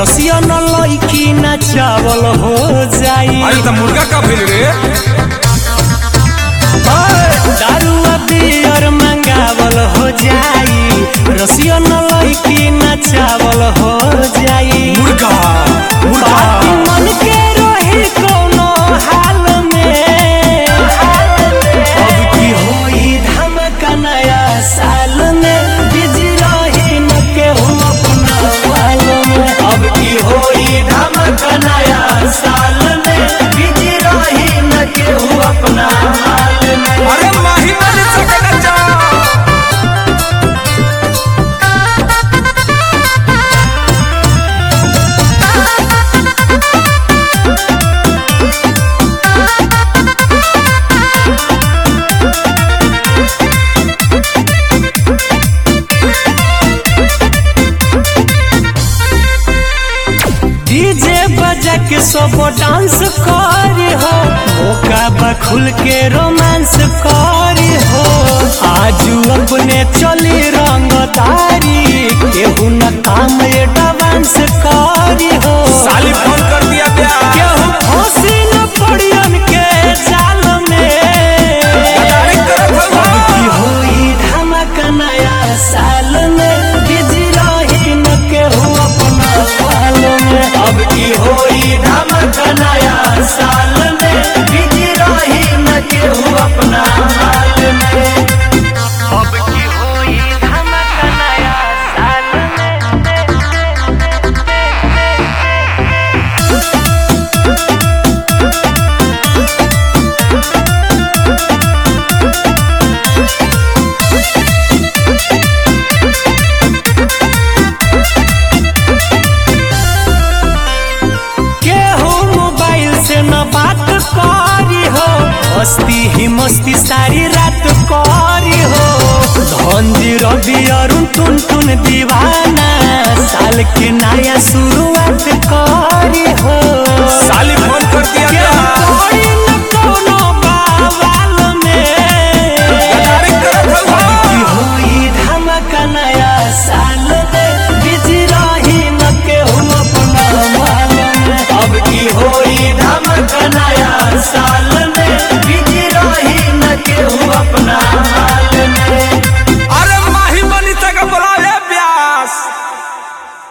रसिया न लईकी ना चावल हो जाई अरे त मुर्गा का भेल रे दारुआ बियर मंगावल हो जाई रसिया न लईकी ना चावल हो जाई मुर्गा मुर्गा बाकी मन के रही कोनो हाल में अब की होई धमका नया साल में बिजी रही न केहू अपना वाल में अब की होई धमका नया साल में बिजी रही न केहू अपना हाल में अरे माही मारी चकना जा डीजे बजा के सब डांस करी हो मौका बा खुल के रोमांस करी हो आजू अपने चली रंगदारी केहू न काम एडवांस करी हो साली फोन कर दिया प्यार केहू फंसी न पड़ियन के जाल में गदारी करत हौ। अब की होई धमाका नया साल में बिजी रही न केहू अपना साल में अब की होई धमाका नया साल में बिजी रही न केहू अपना हाल में अब की होई धमाका नया साल में केहू मोबाइल से न बात करी हो मस्ती ही मस्ती सारी रात करी हो धंजी रवि अरुण टुन टुन दीवाना साल के नया शुरुआत कर